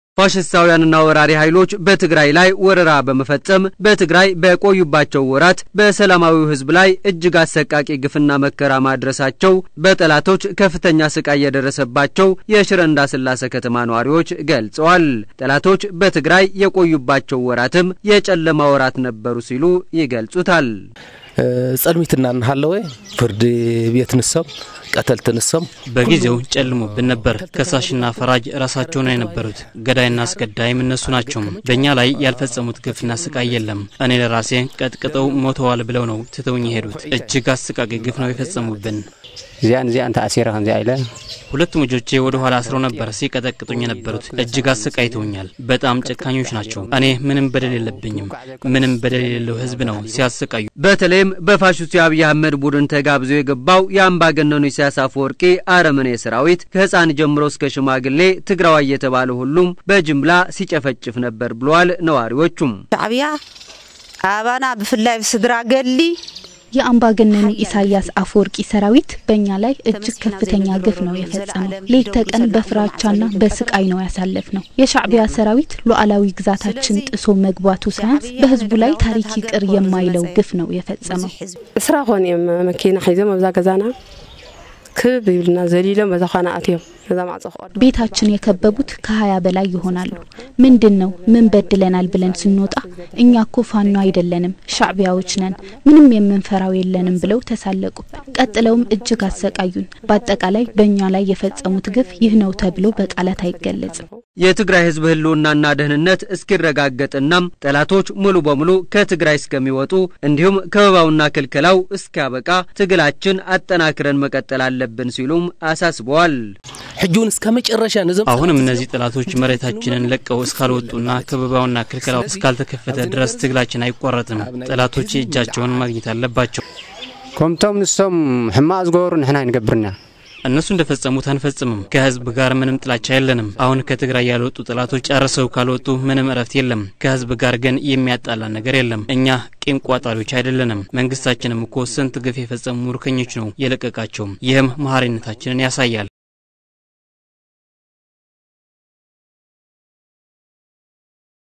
ፋሽስታውያንና ወራሪ ኃይሎች በትግራይ ላይ ወረራ በመፈጸም በትግራይ በቆዩባቸው ወራት በሰላማዊው ሕዝብ ላይ እጅግ አሰቃቂ ግፍና መከራ ማድረሳቸው በጠላቶች ከፍተኛ ስቃይ የደረሰባቸው የሽረ እንዳስላሴ ከተማ ነዋሪዎች ገልጸዋል። ጠላቶች በትግራይ የቆዩባቸው ወራትም የጨለማ ወራት ነበሩ ሲሉ ይገልጹታል። ጸልሚትና እናሃለወ ፍርድ ቤት ንሰም ቀተልት ንሰም በጊዜው ጨልሞብን ነበር። ከሳሽና ፈራጅ ራሳቸው ነው የነበሩት። ገዳይና አስገዳይም እነሱ ናቸው። በእኛ ላይ ያልፈጸሙት ግፍና ስቃይ የለም። እኔ ለራሴ ቀጥቅጠው ሞተዋል ብለው ነው ትተውኝ የሄዱት። እጅግ አሰቃቂ ግፍ ነው የፈጸሙብን። እዚያን እዚያን ተአሲረ ከምዚያ ኢለ ሁለቱም ልጆቼ ወደ ኋላ አስረው ነበር ሲቀጠቅጡኝ የነበሩት። እጅግ አሰቃይተውኛል። በጣም ጨካኞች ናቸው። እኔ ምንም በደል የለብኝም። ምንም በደል የሌለው ህዝብ ነው ሲያሰቃዩ። በተለይም በፋሽስቱ የአብይ አህመድ ቡድን ተጋብዞ የገባው የአምባገነኑ ኢሳያስ አፈወርቂ አረመኔ ሰራዊት ከህፃን ጀምሮ እስከ ሽማግሌ ትግራዋይ የተባለ ሁሉም በጅምላ ሲጨፈጭፍ ነበር ብለዋል ነዋሪዎቹም። ሻዕብያ አባና ብፍላይ ብስድራ ገሊ የአምባገነኑ ኢሳያስ አፈወርቂ ሰራዊት በእኛ ላይ እጅግ ከፍተኛ ግፍ ነው የፈጸመው። ሌት ተቀን በፍራቻና በስቃይ ነው ያሳለፍ ነው። የሻዕቢያ ሰራዊት ሉዓላዊ ግዛታችን ጥሶ መግባቱ ሳያንስ በህዝቡ ላይ ታሪክ ይቅር የማይለው ግፍ ነው የፈጸመው። እስራ ኮን እዮም መኪና ሒዞም ኣብዛ ገዛና ክብ ይብልና ዘሊሎም በዛ ኳና ኣትዮም እዛ ማዕፆ ክቀዱ ቤታችን የከበቡት ከሀያ በላይ ይሆናሉ። ምንድን ነው ምን በድለናል ብለን ስንወጣ እኛ ኮ ፋኖ አይደለንም ሻዕቢያዎች ነን፣ ምንም የምንፈራው የለንም ብለው ተሳለቁብን። ቀጥለውም እጅግ አሰቃዩን። በአጠቃላይ በእኛ ላይ የፈጸሙት ግፍ ይህ ነው ተብሎ በቃላት አይገለጽም። የትግራይ ህዝብ ህልውናና ደህንነት እስኪረጋገጥናም ጠላቶች ሙሉ በሙሉ ከትግራይ እስከሚወጡ እንዲሁም ከበባውና ክልከላው እስኪያበቃ ትግላችን አጠናክረን መቀጠል አለብን ሲሉም አሳስበዋል። ሕጂውን እስከ መጨረሻ ንዘም አሁንም እነዚህ ጠላቶች መሬታችንን ለቀው እስካልወጡና ከበባውና ክልከላው እስካልተከፈተ ድረስ ትግላችን አይቋረጥም። ጠላቶች እጃቸውን ማግኘት አለባቸው። ከምቶም ንሶም ሕማቅ ዝገበሩ ንሕና ይንገብርና እነሱ እንደፈጸሙት አንፈጽምም። ከህዝብ ጋር ምንም ጥላቻ የለንም። አሁን ከትግራይ ያልወጡ ጠላቶች ጨርሰው ካልወጡ ምንም እረፍት የለም። ከህዝብ ጋር ግን የሚያጣላ ነገር የለም። እኛ ቂም ቋጣሪዎች አይደለንም። መንግስታችንም እኮ ስንት ግፍ የፈጸሙ ሙርከኞች ነው የለቀቃቸውም። ይህም መሀሪነታችንን ያሳያል።